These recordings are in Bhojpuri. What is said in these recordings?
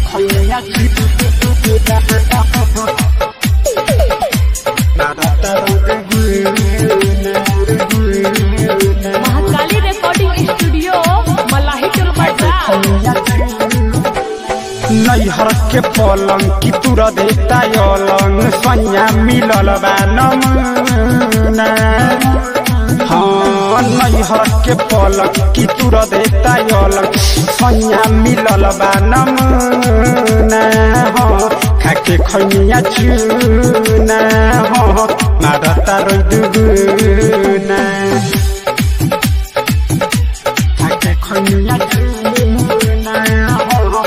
खैया चूना मारता दुगुना महाकाली रिकॉर्डिंग स्टूडियो मलाही टोल बाजार नैहर के पलंग की तुर देता अलंग सैया मिलल बा नमुना हाँ नैहर के पलंग की तुर देता अलंग सैया मिलल बा नमुना हाँ खाके खैया चुना हाँ मारता रोइ दुगुना खाके खैया चुना हाँ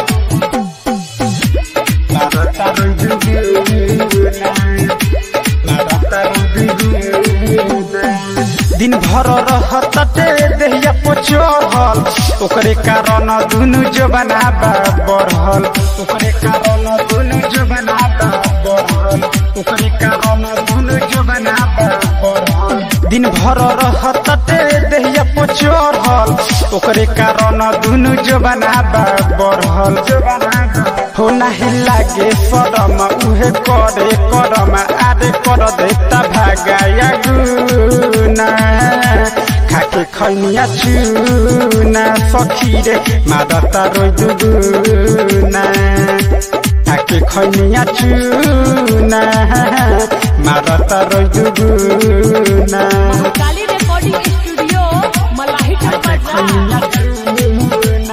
दिन भर रहते देहिया पचहल ओकरे कारण दुनु जबना बढ़ल ओकरे कारण दुनु जबना बढ़ल ओकरे कारण दुनु जबना बढ़ल दिन भर रहते देहिया पचहल ओकरे कारण दुनु जबना बढ़ल हो नाही लागे सरम उहे करे करम आरे कर देता भागाया गुना खाके खैनिया चुना सखी रे मादता रोइ दुगुना खाके खैनिया चुना मादता रोइ दुगुना महाकाली रिकॉर्डिंग स्टूडियो मलाही टोल बाजार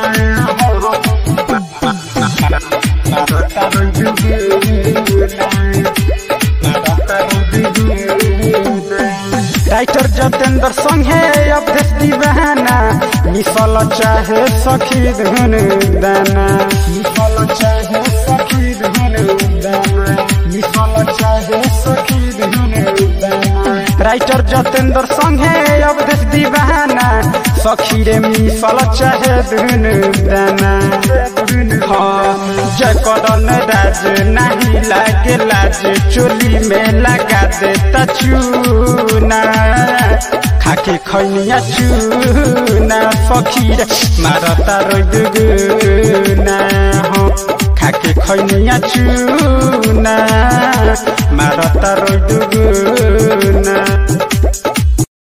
राइटर जतेंद्र संघे अभ्यस दीवाना मिसल चाहे सखी धुन दाना मिसल चाहे सखी धुन दाना मिसल चाहे सखी धुन दाना राइटर जतेंद्र संघे अवधेश दीवाना सखी रे मिसल चाहे धुन दाना हाँ जय करन राज नहीं लागे लाज चोली में लगा देता चूना खाके खैनिया चूना सखी रे मारता रोइ दुगुना हाँ खाके खैनिया चूना मारता रोइ दुगुना